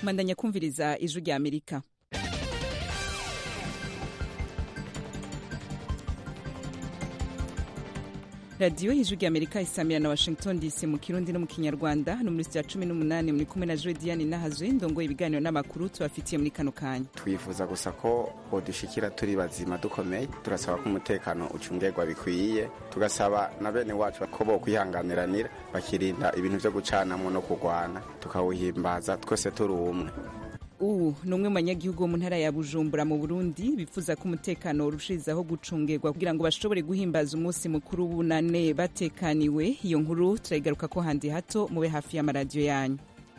mandanya kumviriza ijwi rya amerika radiyo y'ijwi rya amerika isamira na washington dc mu kirundi no mu kinyarwanda no muri sitiya cumi n'umunani muri kumwe na joe diane nahazwe ndongoye ibiganiro n'amakuru tubafitiye muri kano kanya twifuza gusa ko bodushikira turi bazima dukomeye turasaba ko umutekano ucungerwa bikwiye tugasaba na bene wacu ko bo kwihanganiranira bakirinda ibintu vyo gucanamwo no kurwana tukawuhimbaza twese turi umwe ubu ni umwe mu banyagihugu bo mu ntara ya bujumbura mu burundi bifuza ko umutekano urushirizaho gucungerwa kugira ngo bashobore guhimbaza umunsi mukuru w'ubunane batekaniwe iyo nkuru turayigaruka ko handi hato mube hafi y'amaradiyo yanyu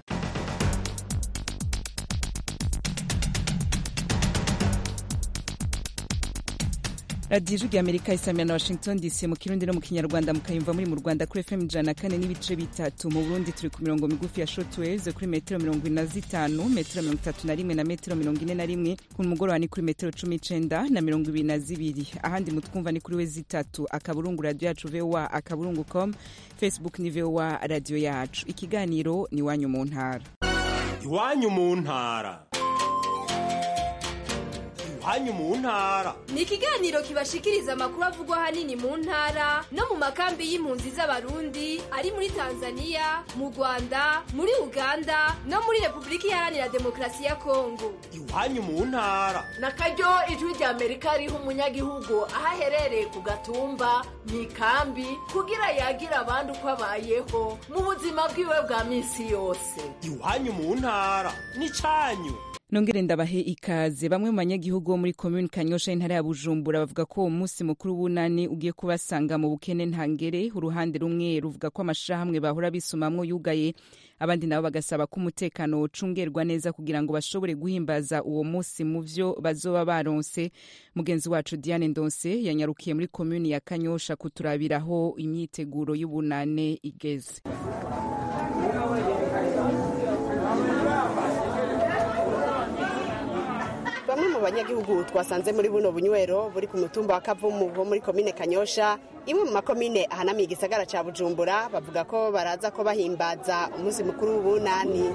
radiyo ijwi rya amerika isamira na washington dc mu kirundi no mu kinyarwanda mukayumva muri mu rwanda kuri fm ijana na kane n'ibice bitatu mu burundi turi ku mirongo migufi ya shortwaves kuri metero mirongo ine na zitanu metero mirongo itatu na rimwe na metero mirongo ine na rimwe ku mugoroba ni kuri metero cumi n'icenda na mirongo ibiri na zibiri ahandi mutwumva ni kuri we zitatu akaburungu radiyo yacu voa akaburungu com facebook ni voa radiyo yacu ikiganiro ni iwanyu mu ntara iwanyu mu ntara iwanyu mu ntara ni ikiganiro kibashikiriza amakuru avugwa ahanini mu ntara no mu makambi y'impunzi z'abarundi ari muri tanzania mu rwanda muri uganda no muri repubulika iharanira demokarasi ya kongo iwanyu mu ntara na karyo ijwi rya amerika riha umunyagihugu aho aherereye ku gatumba mu ikambi kugira yagira abandi uko abayeho mu buzima bwiwe bwa minsi yose iwanyu mu ntara ni cyanyu nongere ndabahe ikaze bamwe mu banyagihugu bo muri komuni kanyosha y'intara ya bujumbura bavuga ko uwo munsi mukuru w'ubunani ugiye kubasanga mu bukene ntangere uruhande rumwe ruvuga ko amashirahamwe bahora bisumamwo yugaye abandi nabo bagasaba ko umutekano ucungerwa neza kugira ngo bashobore guhimbaza uwo munsi mu vyo bazoba baronse mugenzi wacu diane ndonse yanyarukiye muri komuni ya kanyosha kuturabiraho imyiteguro y'ubunane igeze bamwe mu banyagihugu twasanze muri buno bunywero buri ku mutumba wa kavumu wo muri komine kanyosha imwe mu makomine ahanamiye igisagara ca bujumbura bavuga ko baraza ko bahimbaza umunsi mukuru w'ubunani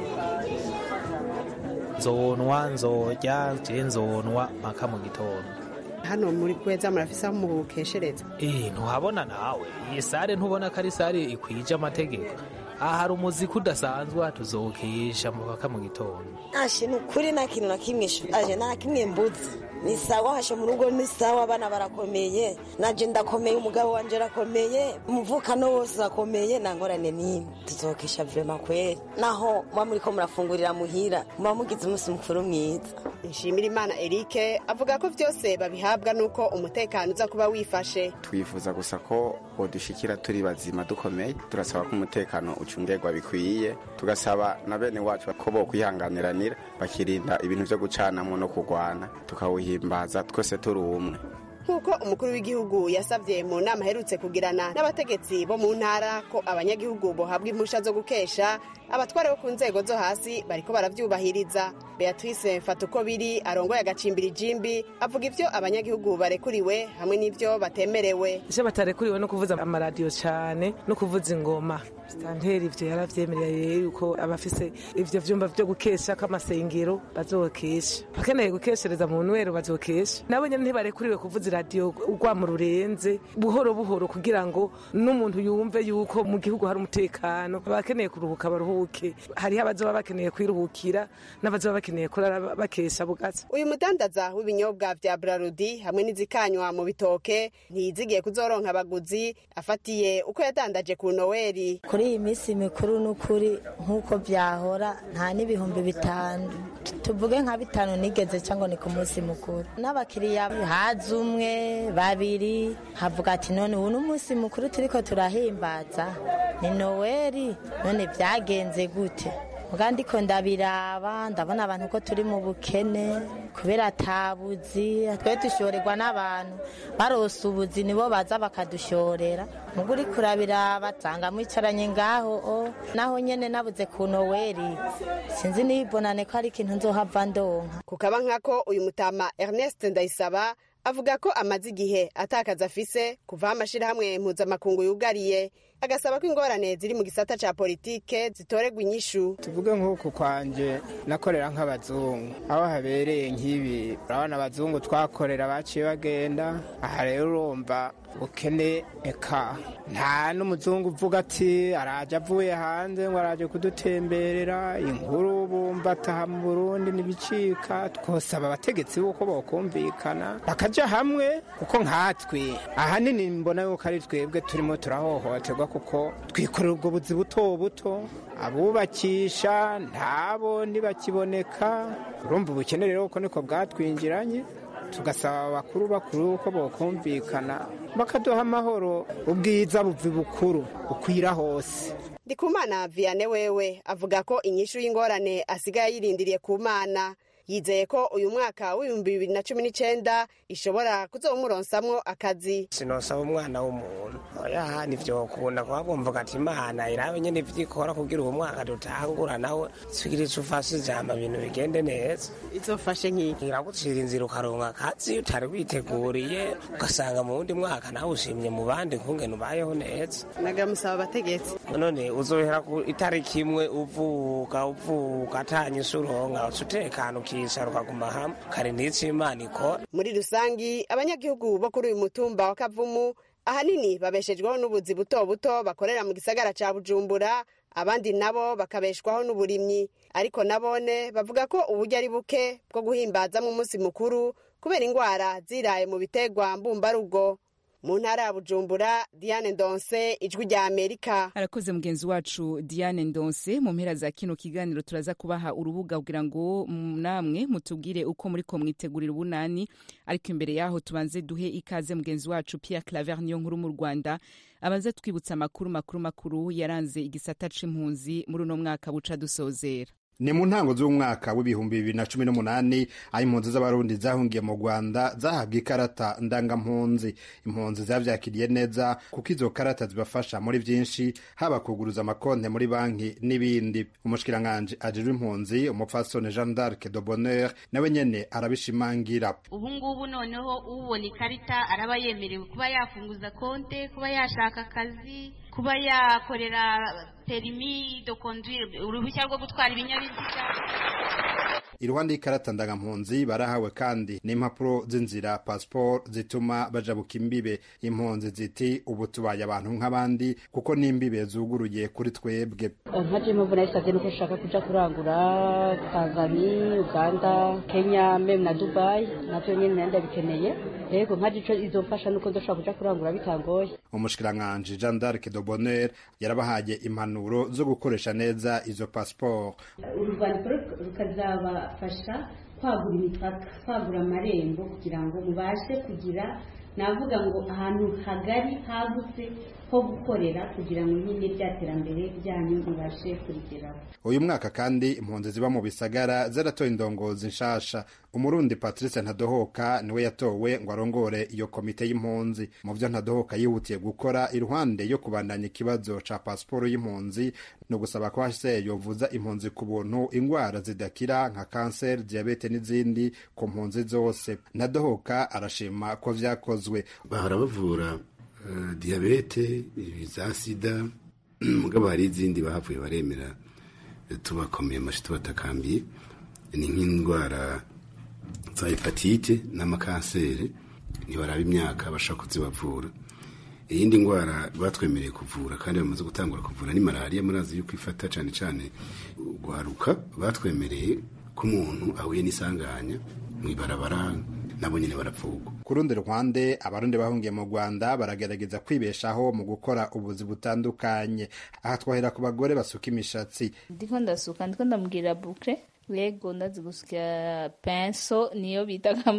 nzonwa nzorya je nzonwa mpaka mu gitondo hano muri kweza murafise aho mukeshereza eh ntuhabona nawe iyi sare ntubona ko ari sare ikwije amategeko aha hari umuziki udasanzwe tuzokesha mpaka mu gitondo ashe ni ukuri nta kintu na kimwe aje nta kimwe mbuzi ni sawa hashe mu rugo ni sawa abana barakomeye naje ndakomeye umugabo wanje arakomeye umuvukano wose urakomeye nta ngorane n'imwe tuzokesha vrema kweri naho muba muriko murafungurira muhira muba mugize umunsi mukuru mwiza nshimira imana erike avuga ko vyose babihabwa n'uko umutekano uza kuba wifashe twifuza gusa ko bodushikira turi bazima dukomeye turasaba ko umutekano ucungerwa bikwiye tugasaba na bene wacu ko bo kwihanganiranira bakirinda ibintu vyo gucanamwo no kurwana tukawuhimbaza twese turi umwe nk'uko umukuru w'igihugu yasabye mu nama aherutse kugirana n'abategetsi bo mu ntara ko abanyagihugu bohabwa impusha zo gukesha abatware bo ku nzego zo hasi bariko baravyubahiriza beatrice mfatuko biri arongoye agacimbira ijimbi avuga ivyo abanyagihugu barekuriwe hamwe n'ivyo batemerewe ivyo batarekuriwe no kuvuza amaradiyo cane no kuvuza ingoma sitanteri ivyo yaravyemereye yuko abafise ivyo vyumba vyo gukesha k'amasengero bazokesha bakeneye gukeshereza mu nwero bazokesha nabo nyene ntibarekuriwe kuvuza iradiyo urwamo rurenze buhoro buhoro kugira ngo n'umuntu yumve yuko mu gihugu hari umutekano abakeneye kuruhuka baruhuke hariho abazoba bakeneye kwiruhukira n'abazoba bakeneye kurara bakesha bugatsi uyu mudandaza w'ibinyobwa vya brarudi hamwe n'izikanywa mu bitoke ntiyizigiye kuzoronka abaguzi afatiye uko yadandaje ku noweli kuri iyi minsi mikuru n'ukuri nk'uko byahora nta n'ibihumbi bitanu tuvuge nka bitanu nigeze cyangwa ni ku munsi mukuru n'abakiriya haza umwe babiri havuga ati none ubu n'umunsi mukuru turiko turahimbaza ni noweli none byagenze gute muga ndiko ndabiraba ndabona abantu ko turi mu bukene kubera atabuzi twe dushorerwa n'abantu barose ubuzi nibo baza bakadushorera muga uriko urabiraba nsanga mwicaranye ngaho o naho nyene nabuze ku noweli sinzi nibonane ko ari ikintu nzohava ndonka kukaba nkako uyu mutama ernest ndayisaba avuga ko amaze igihe atakaza afise kuva aho amashirahamwe mpuzamakungu yugariye agasaba ko ingorane ziri mu gisata ca politike zitoregwa inyishu tuvuge nk'uku kwanje nakorera nk'abazungu aho habereye nk'ibi urabona abazungu twakorera baciye bagenda aha rero urumva ubukene eka nta n'umuzungu uvuga ati araje avuye hanze ngo araje kudutemberera inkuru bumva ataha mu burundi ntibicika twosaba abategetsi b'uko bokumvikana bakaja hamwe kuko nkatwe ahanini mbona yuko ari twebwe turimo turahohoterwa kuko twikorera ubwo buzi buto buto abubakisha ntabo ntibakiboneka urumva ubukene rero kuko niko bwatwinjiranye tugasaba abakuru bakuru ko bokumvikana bakaduha amahoro ubwiza buvi bukuru bukwira hose ndikumana vianney wewe avuga ko inyishu y'ingorane asigaye yirindiriye ku mana yizeye ko uyu mwaka w'ibihumbi bibiri na cumi n'icenda ishobora kuzowumuronsamwo akazi sinosaba umwana w'umuntu oya ntivyokunda kuba bumvuga ati imana irabe nyene ivyikora kugira uwo mwaka dutangura nawe twigira ico ufashe ijambo ibintu bigende neza izofashe nk'iki iragucira inzira ukaronka akazi utari witeguriye ugasanga mu wundi mwaka nawe ushimye mu bandi nkungene ubayeho neza nagamusaba abategetsi none uzohera ku itariki imwe uvuka uvuka atanyisha uronka uca utekana ukicara ukaguma hamwe kare ndico imana ikora muri rusangi abanyagihugu bo kuri uyu mutumba wa kavumu ahanini babeshejweho n'ubuzi buto buto bakorera mu gisagara ca bujumbura abandi nabo bakabeshwaho n'uburimyi ariko nabone bavuga ko uburyo ari buke bwo guhimbazamo umunsi mukuru kubera ingwara ziraye mu bitegwa mbumbarugo mu ntara ya bujumbura diane ndonse ijwi rya amerika arakoze mugenzi wacu diane ndonse mu mpera za kino kiganiro turaza kubaha urubuga kugira ngo namwe mutubwire uko muri ko mwitegurira ubunani ariko imbere yaho tubanze duhe ikaze mugenzi wacu pierre claver niyo nkuru mu rwanda abanze twibutsa amakuru makuru makuru yaranze igisata c'impunzi muri uno mwaka buca dusozera ni mu ntango z'umwaka w'ibihumbi bibiri na cumi n'umunani aho impunzi z'abarundi zahungiye mu rwanda zahabwa ikarata ndangampunzi impunzi zavyakiriye neza kuko izo karata zibafasha muri vyinshi haba kuguruza amakonte muri banki n'ibindi umushikiranganji ajejwe impunzi umupfasoni jean d'arc de bonheur nawe nyene arabishimangira ubu ngubu noneho ubona ikarita araba yemerewe kuba yafunguza konte kuba yashaka akazi kuba yakorera perimi de conduire uruhushya rwo gutwara ibinyabiziga iruhande y'ikarata ndangampunzi barahawe kandi n'impapuro z'inzira pasiporo zituma bajabuka imbibe impunzi ziti ubu tubaye abantu nk'abandi kuko n'imbibe zuguruye kuri twebwe nka jemu mbona yisabye nuko ushaka kuja kurangura tanzania uganda kenya meme na dubai navyo nyene nari ndabikeneye yego nka ico izomfasha nuko ndoshobora kuja kurangura bitangoye umushikiranganji jean d'arc de bonheur yarabahaye impanuro zo gukoresha neza izo pasiporo urwandiko rukazabafasha kwagura imipaka kwagura amarembo kugira ngo mubashe kugira navuga ngo ahantu hagari hagutse ho gukorera kugira ngo nyine rya terambere ryanyu mubashe kurigeraho uyu mwaka kandi impunzi ziba mu bisagara zaratoye indongozi nshasha umurundi patrice ntadohoka niwe yatowe ngo arongore iyo komite y'impunzi mu byo ntadohoka yihutiye gukora iruhande yo kubandanya ikibazo ca pasiporo y'impunzi ni ugusaba ko hse yovuza impunzi ku buntu ingwara zidakira nka kanseri diyabete n'izindi ku mpunzi zose ntadohoka arashima ko vyakozwe bahora bavura uh, diyabete za sida mugabo hari izindi bahavuye baremera tubakomeye amashi tubatakambiye ni nk'indwara za hepatite n'amakanseri ntibaraba imyaka bashaka kuzibavura iyindi ndwara batwemereye kuvura kandi bamaze gutangura kuvura ni malariya murazi yuko ifata cyane cyane guharuka batwemereye ko umuntu ahuye n'isanganya mu ibarabara nabo nyine barapfugwa ku rundi ruhande abarundi bahungiye mu rwanda baragerageza kwibeshaho mu gukora ubuzi butandukanye aha twahera ku bagore basuka imishatsi ndiko ndasuka ndiko ndambwira bukre yego ndazi gusya penso niyo bitaga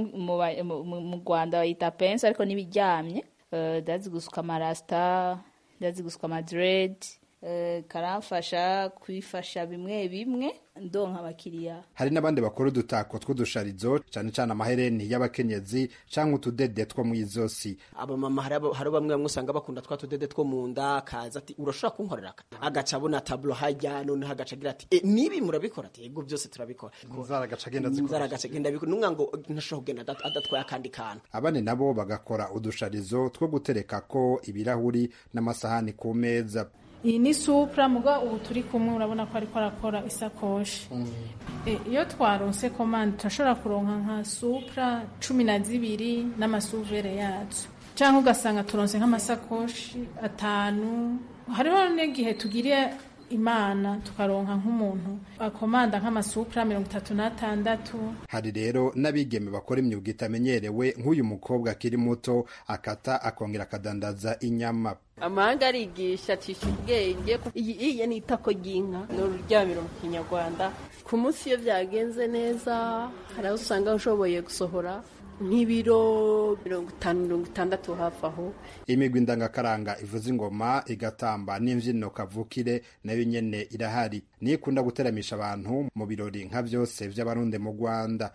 mu rwanda bayita penso ariko n'ibiryamye ndazi gusuka amarasita ndazi gusuka amadred eh, karamfasha kwifasha bimwe bimwe ndonka abakiriya hari n'abandi bakora udutako tw'udusharizo cane cane amahereni y'abakenyezi canke utudede two mw'izosi abamama hari abo- hari bamwe bamwe usanga bakunda twa tudede two mu nda akaza ati urashobora kunkorera aka agaca abona taburo hajya noneho agaca agira ati e, nibi murabikora ati yego byose turabikora inzara agaca agenda inzara agaca agenda abikora numwa ngo ntashobora kugenda adat- adatwaye akandi kantu abandi nabo bagakora udusharizo two guterekako ibirahuri n'amasahani ku meza iyi ni supra muga ubu turi kumwe urabona ko ariko arakora isakoshi E, iyo twaronse komande turashobora kuronka nka supra cumi na zibiri n'amasuvere yazo cyangwa ugasanga turonse nk'amasakoshi atanu hariho n'igihe tugiriye imana tukaronka nk'umuntu akomanda nk'amasupra mirongo itatu n'atandatu hari rero n'abigeme bakora imyuga itamenyerewe nk'uyu mukobwa akiri muto akata akongera akadandaza inyama amahanga arigisha acisha ubwenge iyi iyi ni itako ry'inka ni ururyamiro mu kinyarwanda ku munsi iyo byagenze neza hari aho usanga ushoboye gusohora nk'ibiro mirongo itanu mirongo itandatu hafi aho imigwi ndangakaranga ivuza ingoma igatamba n'imbyino kavukire nayo nyene irahari niyo ikunda guteramisha abantu mu birori nka byose by'abarundi mu rwanda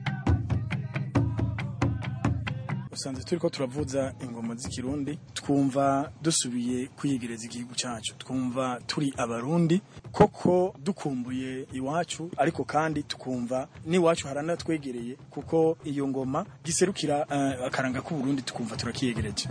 usanze turi ko turavuza ingoma z'ikirundi twumva dusubiye kwiyegereza igihugu cyacu twumva turi abarundi koko dukumbuye iwacu ariko kandi tukumva n'iwacu haranatwegereye kuko iyo ngoma giserukira eh, akaranga k'uburundi tukumva turakiyegereje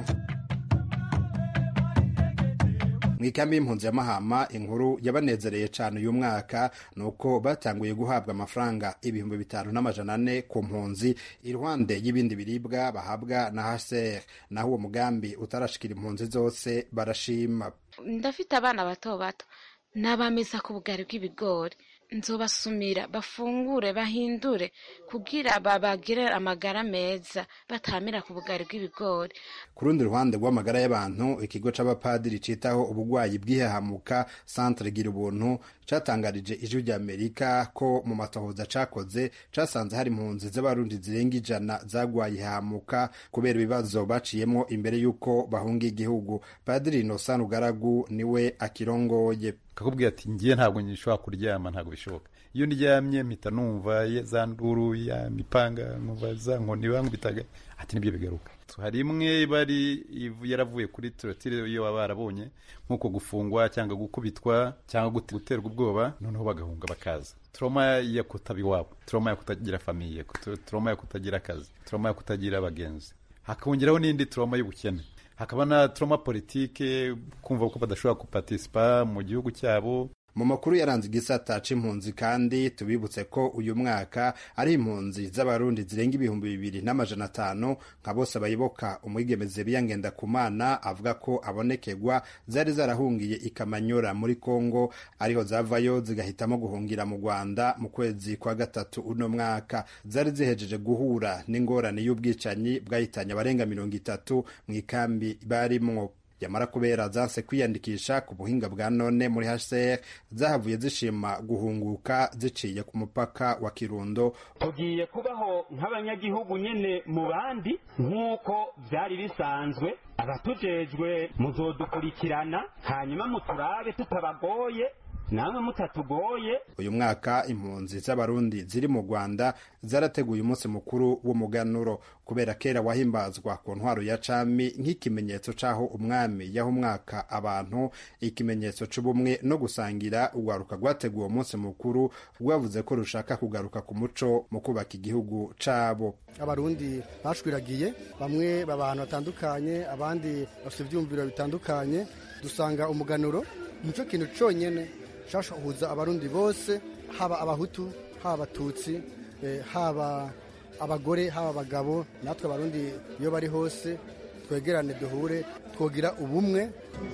mu ikambi y'impunzi ya mahama inkuru yabanezereye cyane uyu mwaka ni uko batanguye guhabwa amafaranga ibihumbi bitanu n'amajana ane ku mpunzi iruhande y'ibindi biribwa bahabwa na hcr naho uwo mugambi utarashikira impunzi zose barashima ndafite abana bato bato n'abameza ku bugari bw'ibigori nzobasumira bafungure bahindure kugira babagire amagara meza batamira ku bugari bw'ibigori ku rundi ruhande rw'amagara y'abantu ikigo c'abapadiri citaho ubugwayi bw'ihahamuka centre gira ubuntu catangarije ijwi rya amerika ko mu matohoza cakoze casanze hari impunzi z'abarundi zirenga ijana zagwaye ihahamuka kubera ibibazo baciyemwo imbere y'uko bahunga igihugu padiri inosan ugaragu niwe akirongoye kakubwira ati ngiye ntabwo nshobora kuryama ntabwo bishoboka iyo ndyamye mpita numva ye- za nduru ya mipanga nkumva za nkoni bankubitaga ati nibyo bigaruka hari imwe bari ivu- yaravuye kuri torotire iyo baba barabonye nk'uko gufungwa cyangwa gukubitwa cyangwa gute- guterwa ubwoba noneho bagahunga bakaza trauma ya kutaba iwabo trauma ya kutagira famiye kutu- trauma ya kutagira akazi trauma ya kutagira abagenzi hakongeraho n'indi trauma y'ubukene hakaba na trauma politike kumva ko badashobora guparticipa mu gihugu cyabo mu makuru yaranze igisata c'impunzi kandi tubibutse ko uyu mwaka ari impunzi z'abarundi zirenga ibihumbi bibiri n'amajana atanu nka bose bayiboka umwigemeze biyangenda kumana avuga ko abonekerwa zari zarahungiye ikamanyora muri kongo ariho zavayo zigahitamo guhungira mu rwanda mu kwezi kwa gatatu uno mwaka zari zihejeje guhura n'ingorane y'ubwicanyi bwahitanye abarenga mirongo itatu mu ikambi barimwo yamara kubera zanse kwiyandikisha ku buhinga bwa none muri hcr zahavuye zishima guhunguka ziciye ku mupaka wa kirundo tugiye kubaho nk'abanyagihugu nyine mu bandi nk'uko byari bisanzwe abatujejwe muzodukurikirana hanyuma muturabe tutabagoye namwe mutatugoye uyu mwaka impunzi z'abarundi ziri mu rwanda zarateguye umunsi mukuru w'umuganuro kubera kera wahimbazwa ku ntwaro ya cami nk'ikimenyetso c'aho umwami yaha umwaka abantu ikimenyetso c'ubumwe no gusangira urwaruka rwateguye uwo munsi mukuru rwavuze ko rushaka kugaruka ku muco mu kubaka igihugu cabo abarundi bashwiragiye bamwe baba ahantu hatandukanye abandi bafite ibyumviro bitandukanye dusanga umuganuro nicyo kintu cyonyine cyashahuza abarundi bose haba abahutu haba abatutsi eh, haba abagore haba abagabo natwe abarundi iyo bari hose twegerane duhure twogira ubumwe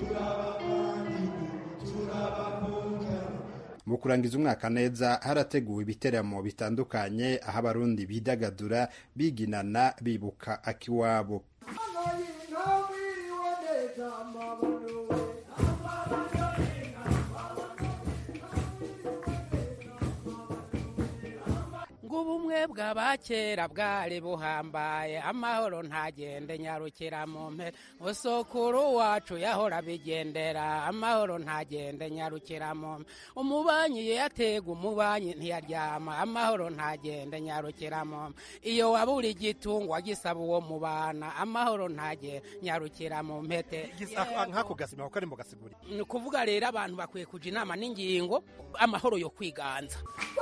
mu kurangiza umwaka neza harateguwe ibiteramo bitandukanye aho abarundi bidagadura biginana bibuka akiwabo ngo ubumwe bw'abakera bwari buhambaye amahoro ntagende nyarukira mu mpera usukuru wacu yahora bigendera amahoro ntagende nyarukira mu mpera umubanyi yatega umubanyi ntiyaryama amahoro ntagende nyarukira mu mpera iyo wabura igitungwa gisaba uwo mubana amahoro ntage nyarukira mu mpete nk'ako gasima kuko ari mu gasiguri ni ukuvuga rero abantu bakwiye kuja inama n'ingingo amahoro yo kwiganza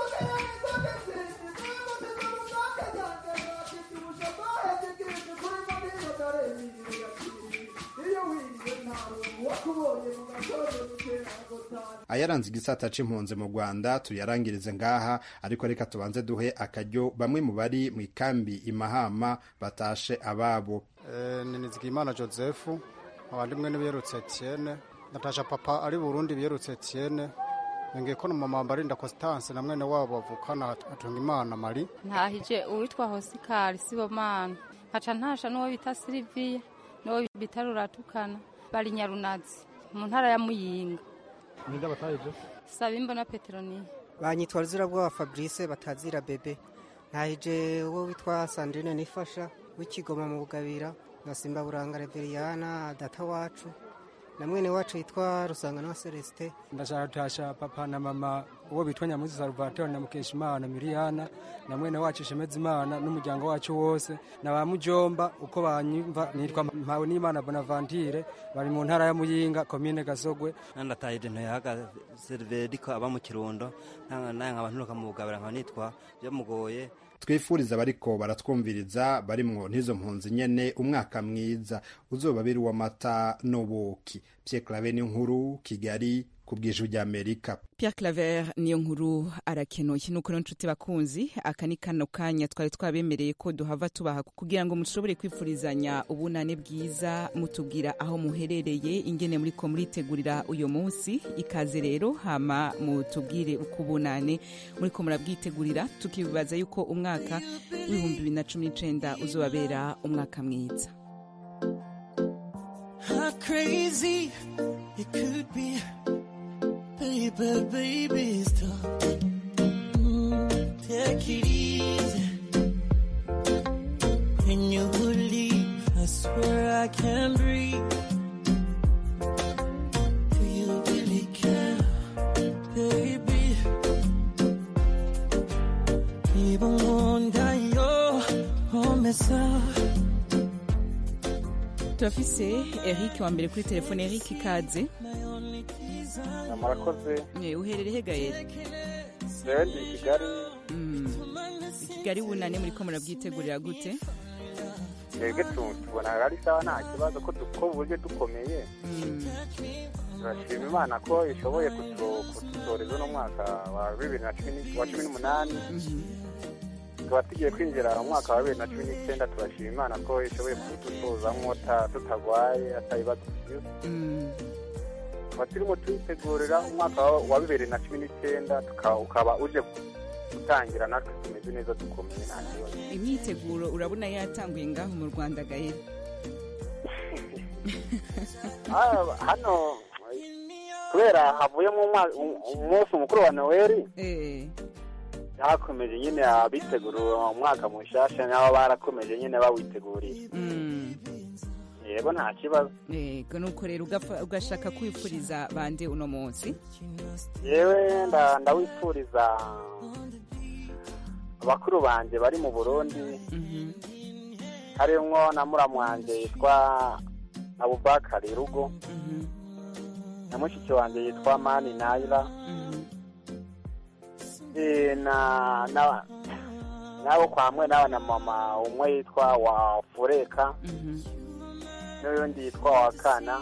ayaranze igisata c'impunzi mu rwanda tuyarangirize ngaha ariko reka tubanze duhe akaryo bamwe mu bari mu ikambi imahama batashe ababo ni nizigimana joseph abandi mwe n'ibiyerutse etienne natasha papa ari burundi biyerutse etienne nongeye ko mama mbarinda constance na mwene wabo bavukana atunga imana mari ntahije uwitwa hosikari sibomana nkaca ntasha n'uwo bita siliviya n'uwo bita ruratukana bari nyarunazi mu ntara ya muyinga ninde batahije saba imbona peteroniya banyitwa ruzirabwoba fabrice batazira bebe ntahije uwo witwa sandrine nifasha w'ikigoma mu bugabira na simba buranga reveriyana data wacu na mwene wacu yitwa rusangana wa celestin ndashaka gutasha papa na mama uwo bitwa nyamuzi salvatore na mukeshimana miriyana na mwene wacu shemeza imana n'umuryango wacu wose na ba mujomba uko banyumva nitwa mpawe n'imana bonaventure bari mu ntara ya muyinga komine gasogwe nandatahije ntoyahaga serveriko aba mu kirundo naye nkaba nturuka mu bugabira nkaba nitwa byamugoye twifuriza abariko baratwumviriza barimwo n'izo mpunzi nyene umwaka mwiza uzobabiri w'amata n'ubuki Pierre Claver n'inkuru Kigali ku bw'ijwi ry'Amerika Pierre Claver niyo nkuru arakenuye nuko nshuti bakunzi aka ni kano kanya twari twabemereye ko duhava tubaha kugira ngo mushobore kwifurizanya ubunane bwiza mutubwira aho muherereye ingene muriko muritegurira uyo munsi ikaze rero hama mutubwire uko ubunane muriko murabwitegurira tukibaza yuko umwaka w'ibihumbi bibiri na cumi n'icenda uzobabera umwaka mwiza How crazy it could be Baby, baby, stop. Mm, take it easy. When you leave, I swear I can't breathe. Do you really care, baby? Even wonder your home is up. turafise eric wa mbere kuri telefone eric ikaze murakoze Eh, uherereye he gaere rero ndi i kigali kigali bunane muriko murabwitegurira gute twebwe tu- tubona ari sawa nta kibazo ko duko uburyo dukomeye turashima imana ko ishoboye kutu- kudusoreza uno mwaka wa bibiri na cumi ni- wa cumi n'umunani tukaba tugiye kwinjira mu mwaka wa bibiri na cumi n'icyenda turashima imana ko ishoboye kudusozamwo ta- tutagwaye atabibazo tugize tukaba turimo twitegurira umwaka wa- wa bibiri na cumi n'icyenda tuka- ukaba uje gutangira natwe tumeze neza dukomeye nta kibazo imyiteguro urabona yatanguye ngaho mu rwanda gaere Ah, hano kubera havuyemo umwa- um- umunsi mukuru wa noweli hakomeje nyine abitegura umwaka mushasha nabo barakomeje nyine bawitegurira yego nta kibazo yego nuko rero ugapfa- ugashaka kwifuriza bande uno munsi yewe nda- ndawifuriza abakuru banjye bari mu burundi harimwo na muramu wanjye yitwa abubakari rugo na mushiki wanjye yitwa mani nayira Eh, na na nabo kwamwe nawe na mama umwe yitwa wa fureka n'uyundi yitwa wa kana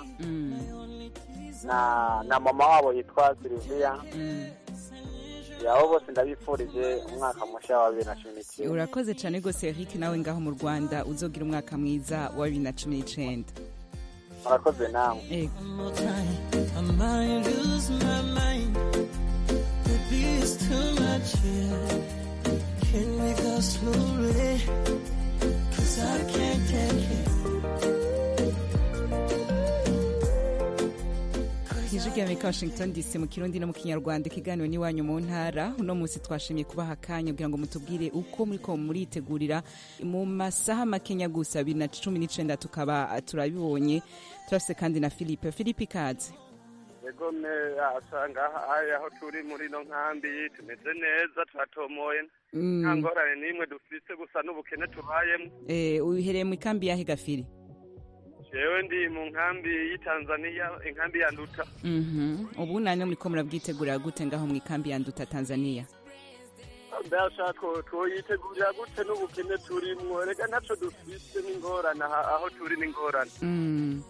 na na mama wabo yitwa siliviya yabo bose ndabifurije umwaka mushya wa bibiri na cumi n'icyenda urakoze cyane rwose eric nawe ngaho mu rwanda uzogira umwaka mwiza wa bibiri na cumi n'icenda murakoze namwe Yego. One more time, I might lose my mind. Baby, it's too much here. Can we go slowly? Cause I can't take it. ijwi rya amerika washington dc mu kirundi no mu kinyarwanda ikiganiro n'iwanyu mu ntara uno munsi twashimye kubaha akanya kugira ngo mutubwire uko muriko muritegurira mu masaha makenya gusa bibiri na cumi n'icenda tukaba turabibonye turafise kandi na philippe philippe ikaze yego me asanga aya aho turi muri ino nkambi tumeze neza turatomoye Mm. nta ngorane n'imwe dufise gusa n'ubukene tubayemo Eh, uhereye mu ikambi yahe gafiri jewe ndi mu nkambi y'itanzaniya inkambi ya nduta Mhm. ubu nane muriko murabwitegurira gute ngaho mu ikambi ya nduta tanzania mbasha two- twoyitegurira gute n'ubukene turimwo reka ntaco dufise n'ingorane aha- aho turi n'ingorane Mm.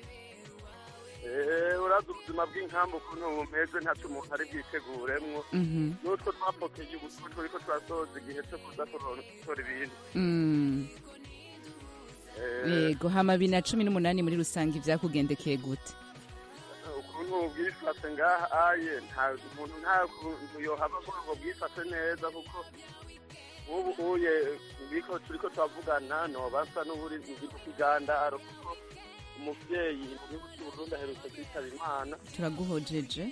Eh, urazi ubuzima bw'inkambi ukuntu bumeze ntaco umuntu ari bwiteguremwo Mhm. n'utwo twapokeye ubu two turiko turasoza igihe co kuza gutora ibindi Mm. Eh, yego hama bibiri na cumi n'umunani muri rusange ivyakugendekeye gute ukuntu bwifase ngaha aye nta umuntu nta kuntu yohava avuga ngo bwifase neza kuko nk'ubu uye biko turiko turavugana noba nsa n'uburi ndi ku kigandaro kuko umuvyeyi mu gihugu c'uburundi aherutse kwitaba imana turaguhojeje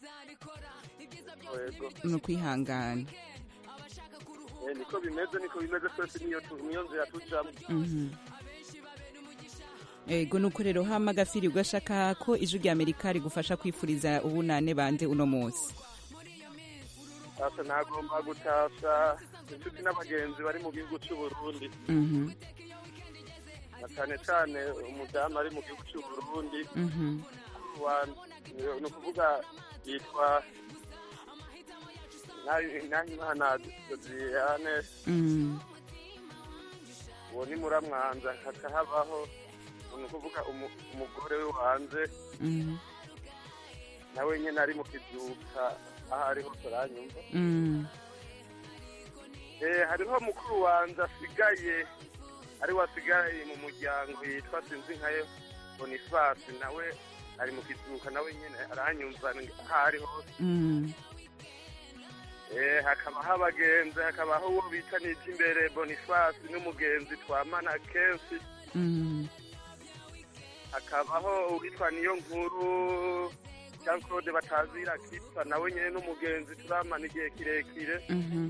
yego ni ukwihangana Eh, niko bimeze niko bimeze twese niyo tu- niyo nzira tujamwo Mhm. yego nuko rero hama gafiri ugashaka ko ijwi rya amerika rigufasha kwifuriza ubunane bande uno munsi asa nagomba gutasha inshuti n'abagenzi bari mu gihugu c'uburundi Mhm. na cane cane umudamu ari mu gihugu c'uburundi Mhm. wa- ni ukuvuga yitwa nahimana dodiyane Mm. uwo ni muramwanza hakahabaho ni ukuvuga umu- umugore we wanze Mhm. nawe nyine ari mu kizuka aho ari hose aranyumva Mm. Eh, hariho mukuru wanjye asigaye ari we asigaye mu muryango yitwa sinzi nkayo bonifasi nawe ari mu kizuka nawe nyine aranyumva aho ari hose Mm. Eh, hakabaho abagenzi hakabaho uwo bita n'iby'imbere bonifasi n'umugenzi twamana kenshi Mm. hakabaho uwitwa niyo nkuru jean claude batazira kitwa nawe nyine n'umugenzi turamana igihe kirekire Mhm.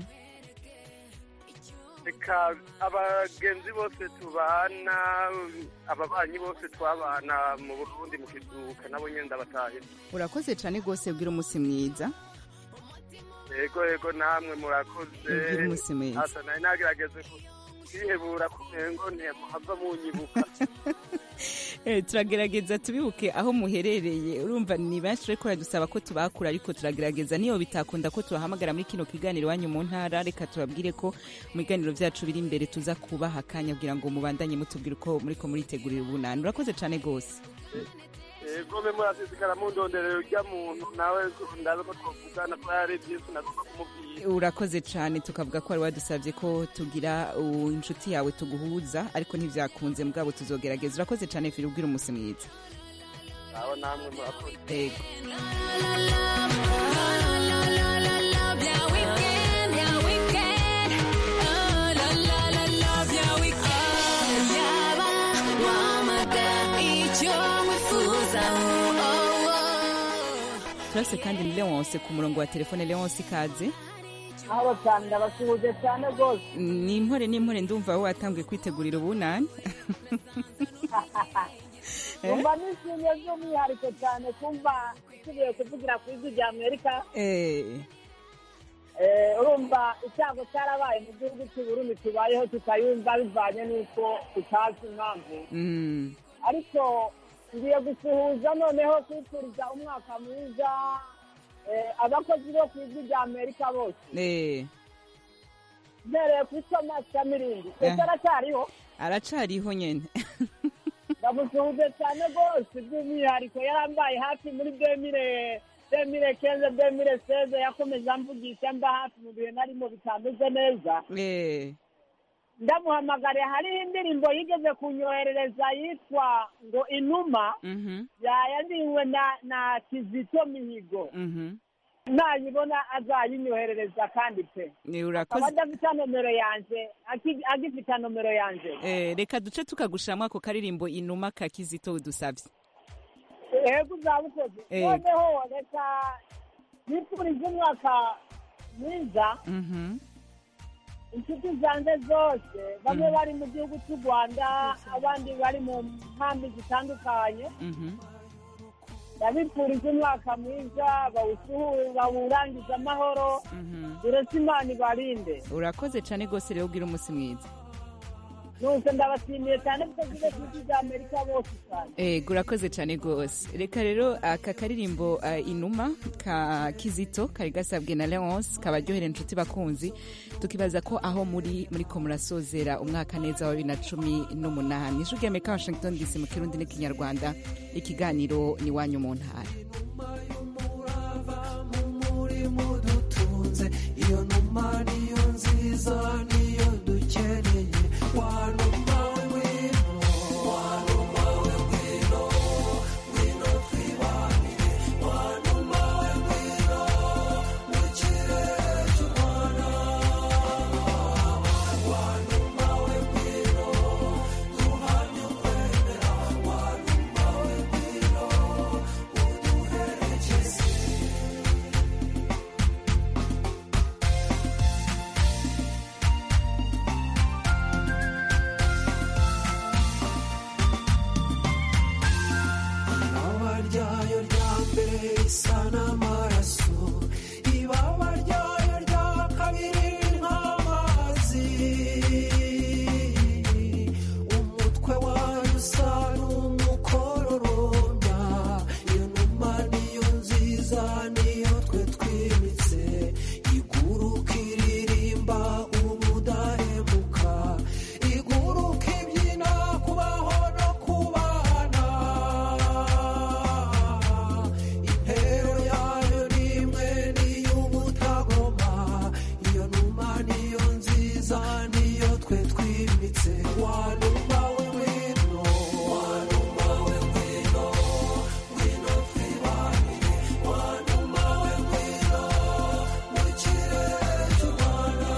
reka abagenzi bose tubana ababanyi bose twabana mu burundi mu kizuka nabo nyine ndabatahira urakoze cyane rwose bwira umunsi mwiza yego yego namwe murakoze Ugire umunsi mwiza. asa nari nagerageze ku- kwihebura kumengo ntimuhava munyibuka Eh, turagerageza tubibuke aho muherereye urumva ni benshi ariko dusaba ko tubakura ariko turagerageza niyo bitakunda ko tubahamagara muri kino kiganiro iwanyu mu ntara reka tubabwire ko mu biganiro byacu biri imbere tuza kubaha akanya kugira ngo mubandanye mutubwire uko muriko muritegurira ubunani urakoze cyane rwose yego me murasesekara mundonderero urya muntu nawe ndabe ko twavugana ko yari byinshi nagomba kumubwira urakoze cyane tukavuga ko wari wadusabye ko tugira uh, inshuti yawe tuguhuza ariko ntibyakunze mugabo tuzogerageza urakoze cyane firi ubwira umunsi mwiza aho namwe murakoze yego turase kandi ni leonce ku murongo wa telefone leonce ikaze aho cyane ndabasuhuje cyane rwose ni impore n'impore ndumva wowe watanguye kwitegurira ubunani numva nishimiye by'umwihariko cyane kumva nsubiye kuvugira ku ijwi rya amerika Eh, Eh, urumva icyago cyarabaye mu gihugu cy'uburundi tubayeho tutayumva bivanye n'uko tutazi impamvu mm, ariko ngiye gusuhuza noneho kwifuriza umwaka mwiza eh, abakozi bo ku ijwi rya amerika bose eh, mpereye kuri thomas kamirindi Eh. ese aracyariho aracariho nyene ndamusuhuje cyane rwose by'umwihariko yarambaye hafi muri demire demire kenze demire seze yakomeje amvugisha mba hafi mu bihe narimo bitameze neza Eh, ndamuhamagare hariho indirimbo yigeze kunyoherereza yitwa ngo inuma mhm, yayandiriwe na na kizito mihigo mhm. nayibona azayinyoherereza kandi pe Eh, akaba urakoze adafite nomero yanje aki- agifite nomero yanje Eh, reka duce tukagushiramwo ako karirimbo inuma ka kizito udusavye yego uzabukoze Yego. noneho reka nifurize umwaka mwiza Mhm. inshuti zanjye zose bamwe Mhm. bari mu gihugu cy'u rwanda abandi bari mu nkambi zitandukanye Mhm. ndabifuriza umwaka mwiza bawusuhure bawurangize amahoro uretse imana ibarinde urakoze cyane rwose rero ugira umunsi mwiza nuko ndabashimiye cyane kuko zile inshuti za amerika bose cyane ego urakoze cyane rwose reka rero aka karirimbo ah, inuma ka kizito kari gasabwe na leonce kabaryohera inshuti bakunzi tukibaza ko aho muri muri ko murasozera umwaka neza wa bibiri na cumi n'umunani ijwi ry'amerika washington dc mu kirundi n'ikinyarwanda ikiganiro ni iwanyu mu ntara umurimo dutunze iyo numa niyo nziza niyo dukeneye wanuma we ngwino wanuma we ngwino ngwino twibanire wanuma we ngwino mu kirere cy'u rwanda wanuma we ngwino duhamye ukwemera wanuma we ngwino uduherekeze ibaba ryayo rya mbere risa n'amaraso ibaba ryayo rya kabiri nk'amazi umutwe wayo usa n'umukororombya iyo numa niyo nziza niyo twe twimitse iguruka iririmba ubudahemuka iguruka ibyina kubaho no kubana intero yayo ni imwe n'iy'ubutagoma iyo numa niyo nziza niyo twe twimitse wanuma we ngwino wanuma we ngwino ngwino twibanire wanuma we ngwino mu kirere cy'u rwanda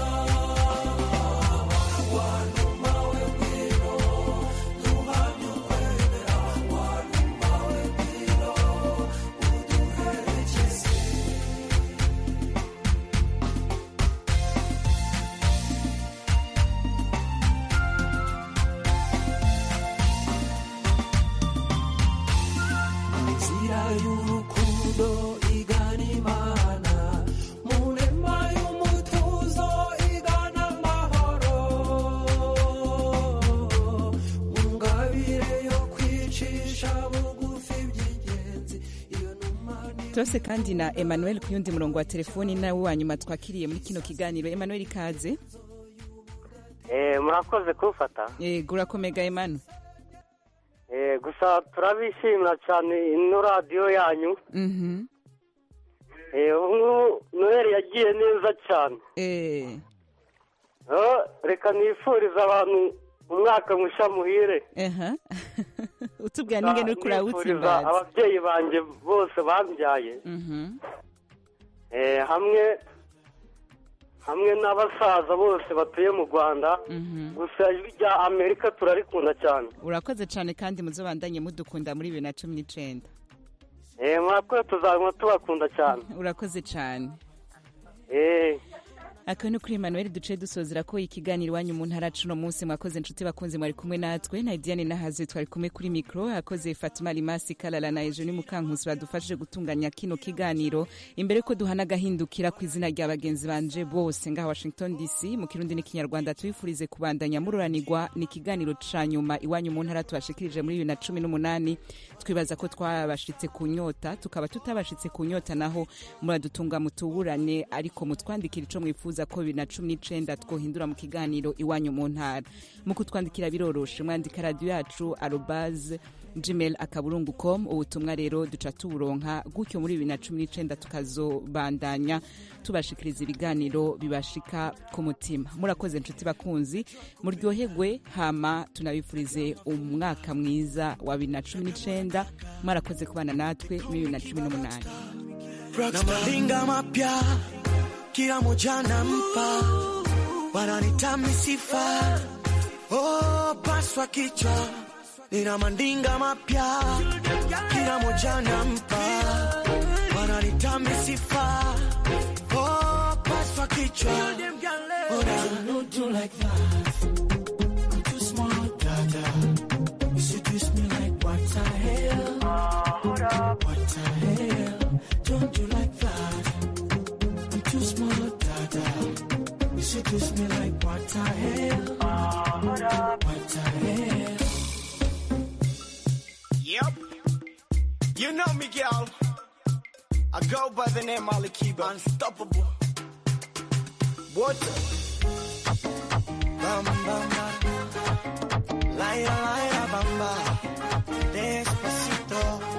wanuma we ngwino duhamye ukwemera wanuma we ngwino uduherekeze inzira y'urukundo igana imana mu nema y'umutuzo igana amahoro mu ngabire yo kwicisha bugufi by'ingenzi iyo numa ni turose kandi na emmanuel ku yundi murongo wa telefoni nawe wa nyuma twakiriye muri kino kiganiro emmanuel ikaze Eh, murakoze kumfata yego urakomega emmanuel Eh, gusa turabishimira cyane ino radiyo yanyu Mhm. Eh, ubu noheli yagiye neza cyane Eh, Oh, reka nifurize abantu umwaka mushya muhire aha utubwira n'ingene uriko Nifuriza urawutsimbaza ababyeyi banjye bose bambyaye Mhm. Eh, hamwe hamwe n'abasaza bose batuye mu rwanda gusa ijwi rya amerika turarikunda cyane urakoze cyane kandi muzobandanye mudukunda muri bibiri na cumi n'icenda Eh, murakoze tuzaguma tubakunda cyane urakoze cyane Eh, akaba ni kuri emmanuel duce dusozera ko ikiganiro iwanyu mu ntara cuno munsi mwakoze inshuti bakunzi mwari kumwe natwe na diane nahazi twari kumwe kuri mikoro akoze fatima limasi kalala na ejo ni mukankusi badufashije gutunganya kino kiganiro imbere ko duhana agahindukira ku izina rya bagenzi banje bose ngaha washington dc mu kirundi n'ikinyarwanda tubifurize kubandanya mururanirwa ni ikiganiro ca nyuma iwanyu mu ntara tubashikirije muri bibiri na cumi n'umunani twibaza ko twabashitse ku nyota tukaba tutabashitse ku nyota naho muradutunga mutuburane ariko mutwandikira ico mwifuza ko bibiri na cumi n'icenda twohindura mu kiganiro iwanyu mu ntara mu kutwandikira biroroshe mwandika radiyo yacu arobaze gmail akaburungu com ubutumwa rero duca tuburonka gutyo muri bibiri na cumi n'icenda tukazobandanya tubashikiriza ibiganiro bibashika ku mutima murakoze inshuti bakunzi muryoherwe hama tunabifurize umwaka mwiza wa bibiri na cumi n'icenda mwarakoze kubana natwe muri bibiri na cumi n'umunani na malinga mapya kila moja nampa, wananita misifa oh, paswa kichwa nina mandinga mapya kila moja nampa wananita misifa oh, paswa kichwa Ona. Don't do like that. I'm too smart, dada. You seduce me like what the hell? What the hell? Don't do like that. I'm too smart, dada. You seduce me like what the hell? What the hell? Yep. You know me, girl. I go by the name Ali Kiba. Unstoppable. What? Bam, bam, bam. Laila, laila, bamba. Despacito.